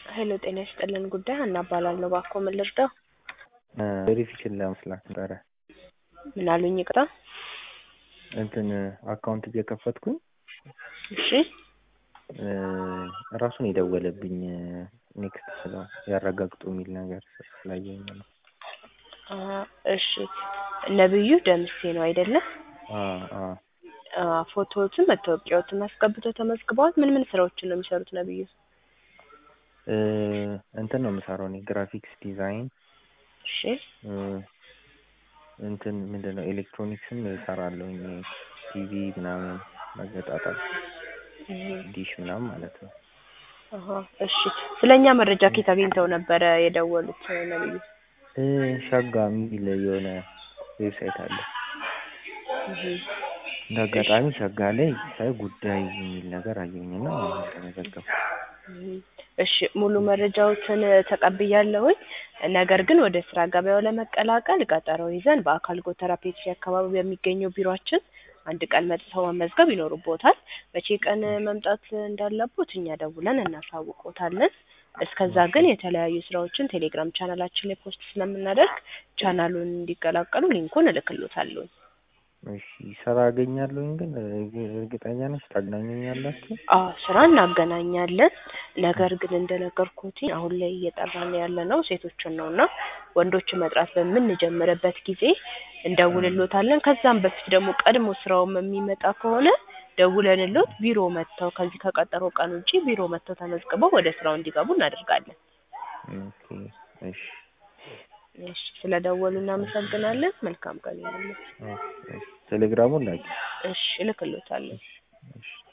ሄሎ ጤና ይስጥልን ጉዳይ ሀና እባላለሁ። እባክዎ ምን ልርዳው? ቬሪፊኬሽን ለመስላት ነበረ። ምን አሉኝ? ይቅርታ። እንትን አካውንት እየከፈትኩኝ እሺ ራሱን የደወለብኝ ኔክስት ስለው ያረጋግጡ የሚል ነገር ስላየኝ ነው። አ እሺ ነብዩ ደምሴ ነው አይደለ? አ አ አ ፎቶዎትን መታወቂያዎትን አስገብተው ተመዝግበዋል። ምን ምን ስራዎችን ነው የሚሰሩት ነብዩ? እ እንትን ነው የምሰራው እኔ ግራፊክስ ዲዛይን እሺ እንትን ምንድን ነው ኤሌክትሮኒክስም እሰራለሁኝ ቲቪ ምናምን መገጣጠም ዲሽ ምናምን ማለት ነው። አሀ እሺ ስለኛ መረጃ ከየት አግኝተው ነበረ የደወሉት ነብዩ? እ ሸጋ የሚል የሆነ ዌብሳይት አለ። እህ እንደ አጋጣሚ ሸጋ ላይ ሳይ ጉዳይ የሚል ነገር አየሁኝና ተመዘገብኩ። እሺ ሙሉ መረጃዎትን ተቀብያለሁኝ። ነገር ግን ወደ ስራ ገበያው ለመቀላቀል ቀጠሮ ይዘን በአካል ጎተራ ፔፕሲ አካባቢ በሚገኘው ቢሮአችን አንድ ቀን መጥተው መመዝገብ ይኖርቦታል። መቼ ቀን መምጣት እንዳለቦት እኛ ደውለን እናሳውቆታለን። እስከዛ ግን የተለያዩ ስራዎችን ቴሌግራም ቻናላችን ላይ ፖስት ስለምናደርግ ቻናሉን እንዲቀላቀሉ ሊንኩን እልክሎታለሁኝ። እሺ ስራ አገኛለሁኝ ግን እርግጠኛ ነሽ ታገናኙኛላችሁ? አዎ ስራ እናገናኛለን። ነገር ግን እንደነገርኩት አሁን ላይ እየጠራን ያለነው ሴቶችን ነው እና ወንዶችን መጥራት በምንጀምርበት ጊዜ እንደውልሎታለን። ከዛም በፊት ደግሞ ቀድሞ ስራውም የሚመጣ ከሆነ ደውለንሎት ቢሮ መጥተው ከዚህ ከቀጠሮ ቀን ውጪ ቢሮ መጥተው ተመዝግበው ወደ ስራው እንዲገቡ እናደርጋለን። ኦኬ እሺ እሺ ስለደወሉ እናመሰግናለን። መልካም ቀን ይሁንልዎት። ቴሌግራሙን ላኪ። እሺ እልክልዎታለሁ። እሺ